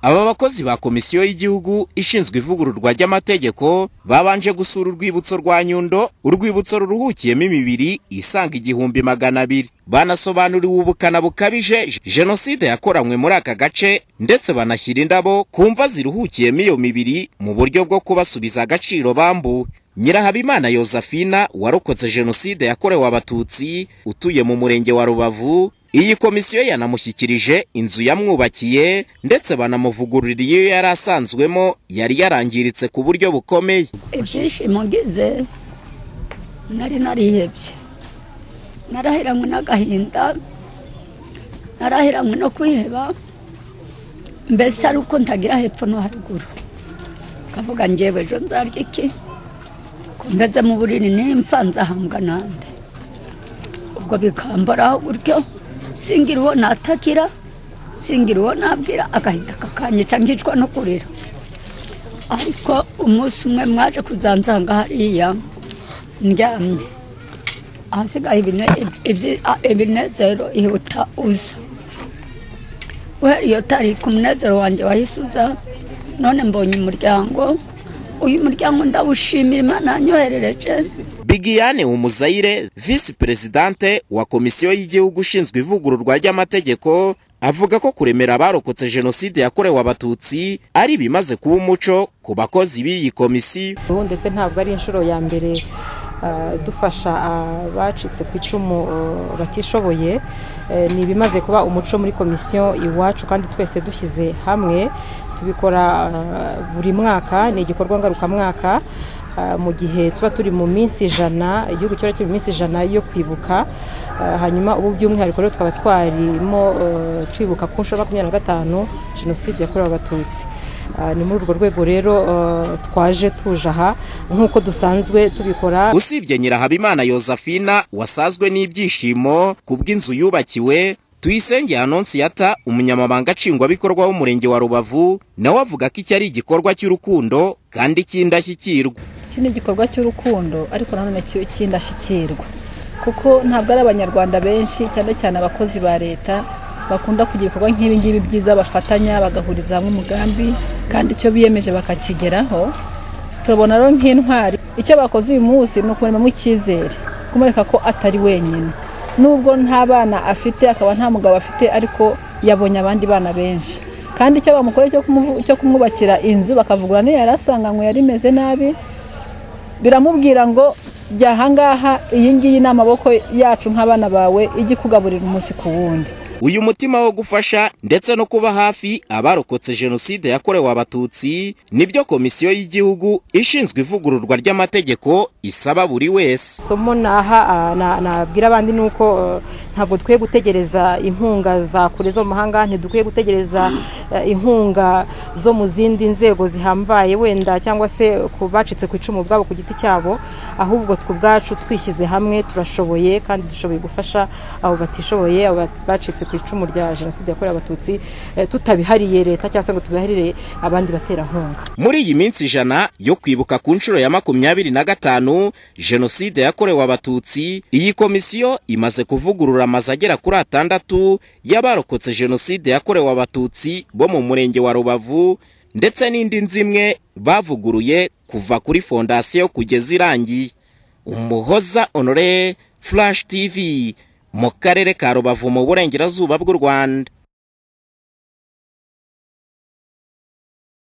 aba bakozi ba komisiyo y'igihugu ishinzwe ivugururwa ry'amategeko babanje gusura urwibutso rwa nyundo urwibutso ruruhukiyemo imibiri isanga igihumbi magana abiri banasobanuriwe ubukana bukabije jenoside yakoranywe muri aka gace ndetse banashyira indabo ku mva ziruhukiyemo iyo mibiri mu buryo bwo kubasubiza agaciro bambuwe nyirahabimana yosephine warokotse jenoside yakorewe abatutsi utuye mu murenge wa rubavu iyi komisiyo yanamushyikirije inzu yamwubakiye ndetse banamuvugururira iyo yari asanzwemo yari yarangiritse ku buryo bukomeye ibyishimo ngize nari narihebye narahiranywe n'agahinda narahiranywe no kwiheba mbese ari uko ntagira hepfo no haruguru ukavuga ngewe ejo nzarya iki ko mbeze mu buriri n'impfa nzahambwa nande ubwo bikamboraho gutyo singira uwo natakira singira uwo nabwira agahinda kakanyica ngicwa no kurira ariko umunsi umwe mwaje kuzansanga hariya ndyamye ahasigaye ibinezero ihuta uza guhera iyo tariki umunezero wanjye wahise uza none mbonye umuryango uyu muryango ndawushimira imana yanyoherereje bigiyane umuzayire visi perezidante wa komisiyo y'igihugu ishinzwe ivugururwa ry'amategeko avuga ko kuremera abarokotse jenoside yakorewe abatutsi ari ibimaze kuba umuco ku bakozi b'iyi komisiyo ubu ndetse ntabwo ari inshuro ya mbere dufasha abacitse ku icumu batishoboye ni ibimaze kuba umuco muri komisiyo iwacu kandi twese dushyize hamwe tubikora buri mwaka ni igikorwa ngarukamwaka mu gihe tuba turi mu minsi ijana igihugu kiba kiri mu minsi ijana yo kwibuka hanyuma ubu by'umwihariko rero tukaba twarimo twibuka ku nshuro makumyabiri na gatanu jenoside yakorewe abatutsi ni muri urwo rwego rero twaje tuje aha nk'uko dusanzwe tubikora usibye nyirahabimana yosephine wasazwe n'ibyishimo ku bw'inzu yubakiwe tuyisenge anonsiyata umunyamabanga nshingwabikorwa w'umurenge wa rubavu nawe avuga ko iki ari igikorwa cy'urukundo kandi cy'indashyikirwa iki ni igikorwa cy'urukundo ariko nanone cy'indashyikirwa kuko ntabwo ari abanyarwanda benshi cyane cyane abakozi ba leta bakunda kugira ibikorwa nk'ibi ngibi byiza bafatanya bagahuriza hamwe umugambi kandi icyo biyemeje bakakigeraho turabona rero nk'intwari icyo bakoze uyu munsi ni ukuremamo icyizere kumwereka ko atari wenyine nubwo nta bana afite akaba nta mugabo afite ariko yabonye abandi bana benshi kandi icyo bamukoreye cyo kumwubakira inzu bakavugura niyo yari asanganywe yari imeze nabi biramubwira ngo jya ahangaha iyi ngiyi ni amaboko yacu nk'abana bawe ijya ikugaburira umunsi ku wundi uyu mutima wo gufasha ndetse no kuba hafi abarokotse jenoside yakorewe abatutsi nibyo komisiyo y'igihugu ishinzwe ivugururwa ry'amategeko isaba buri wese somo naha nabwira abandi ni uko ntabwo dukwiye gutegereza inkunga za kure zo mu mahanga ntidukwiye gutegereza inkunga zo mu zindi nzego zihambaye wenda cyangwa se ku bacitse ku icumu bwabo ku giti cyabo ahubwo twe ubwacu twishyize hamwe turashoboye kandi dushoboye gufasha abo batishoboye abo bacitse ku icumu rya jenoside yakorewe abatutsi tutabihariye leta cyangwa se ngo tubiharire abandi baterankunga muri iyi minsi ijana yo kwibuka ku nshuro ya makumyabiri na gatanu jenoside yakorewe abatutsi iyi komisiyo imaze kuvugurura amazu agera kuri atandatu y'abarokotse jenoside yakorewe abatutsi bo mu murenge wa rubavu ndetse n'indi nzu imwe bavuguruye kuva kuri fondasiyo kugeza irangiye umuhoza honore flash tv mu karere ka rubavu mu burengerazuba bw'u rwanda